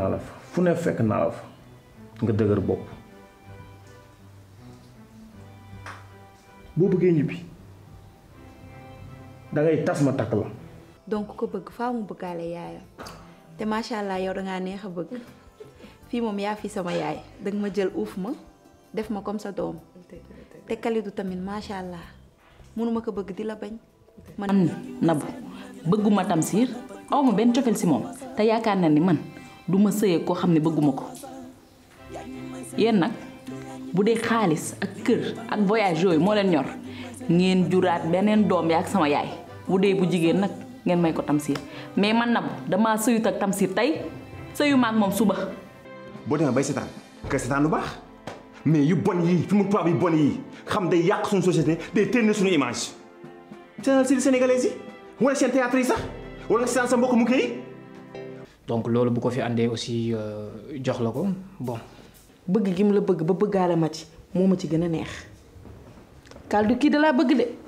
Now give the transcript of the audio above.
naa la fa fu ne fekk naa la fa nga dëgër bopp boo bëggee ñibbi dangay tas ma takk la donc ko bëgg faaw mu bëggaale yaayam te macha allah yow dangaa neex a bëgg fii moom yaa fi sama yaay danga ma jël uuf ma def ma comme sa doom te Kalidou tamit macha allah mënuma ko bëgg di la bañ. man nabu bëgguma Tamsir aw ma benn cofeel si moom te yaakaar na ni man du ma sëyee koo xam ne bëgguma ko yéen nag bu dee xaalis ak kër ak voyage yooyu moo leen ñor ngeen juraat beneen doom yaa ak sama yaay bu dee bu jigéen nag ngeen may ko Tamsir mais man nabu damaa sëyut ak Tamsir tey sëyu ma ak moom suba. boo demee bay seetaan kay seetaan lu baax mais yu bon yii fi mu tubaab yu bon yii xam day yàq suñu société day teel suñu image. seetaan série sénégalais yi wala seen théâtre yi sax wala nga seetaan sa mbokk mu kii. donc loolu bu ko fi àndee aussi jox la ko bon. bëgg gi mu la bëgg ba bëggaale ma ci moo ma ci gën a neex Kaldu kii da laa bëgg de